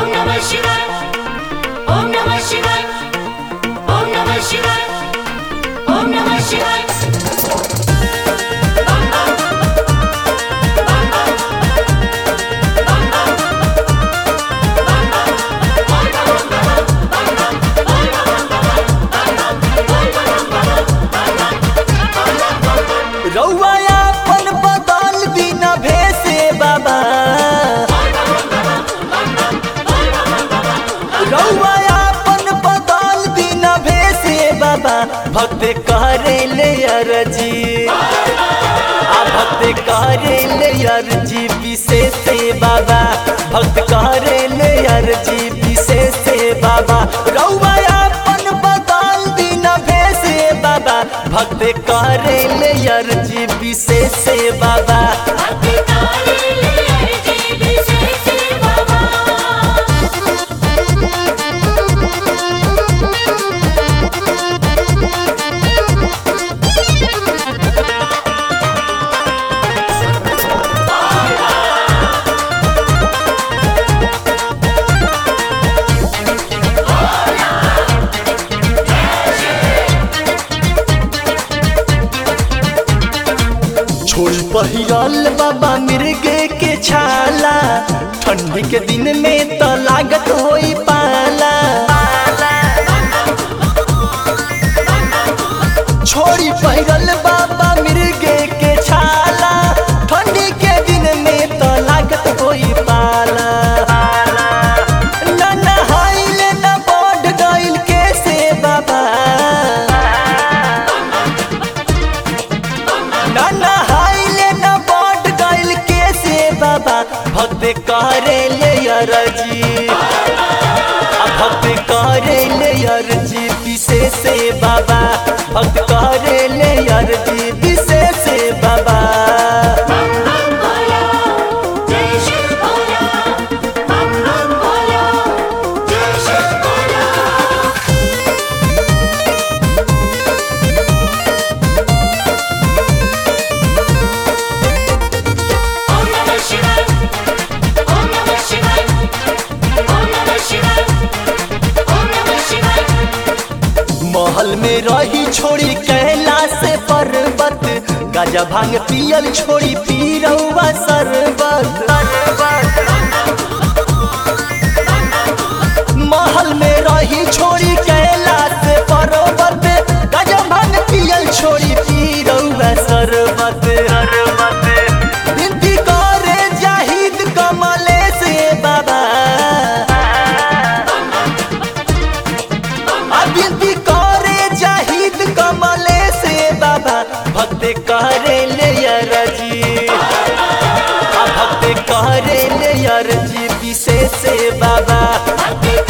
नमः शिवाय ओम नमः शिवाय ओम नमः शिवाय ओम नमः शिवाय बम बम बम बम बम बम बम बम बोल बम बम बम बोल बम बम रउआ अपन बदल बिना भेसे बाबा रउआ अपन बदल बिना भेसे बाबा भक्त करे ले अरजी आ भक्त करे ले अरजी विशेष से बाबा भक्त करे ले अरजी विशेष से बाबा रउआ अपन बदल बिना भेसे बाबा भक्त करे ले अरजी विशेष से बाबा भक्ति तारे ले अर्जी विशेष बाबा छोड़ पहिरल बाबा मिर्गे के छाला ठंडी के दिन में तो लागत होई पाला छोड़ी पहिरल बाबा मिर्गे के छाला ठंडी के दिन में तो लागत होई पाला ना नहाइल ना बढ़ गइल कैसे बाबा ना नहाइले ना बढ़ गइल कैसे बाबा भक्त करे ले अरजी आ भक्त करे ले अरजी विशेष से बाबा भक्त करे ले अरजी विशेष से बाबा बम बम बोलो जय शिव बोलो बम बम बोलो जय शिव बोलो ओम नमः शिवाय ओम नमः शिवाय ओम नमः शिवाय ओम नमः शिवाय महल में रही छोड़ी कैलाश पर्वत गाजा भांग पियल छोड़ी पी रउआ सरबत महल में रही छोड़ी कैलाश पर्वत गाजा भांग पियल छोड़ी पी रउआ सरबत विनती करे जाहिद कमले से बाबा अबिंदी करे जाहिद कमले से बाबा भक्त करे ले अरजी आ भक्त करे ले अरजी विशेष से बाबा भक्ति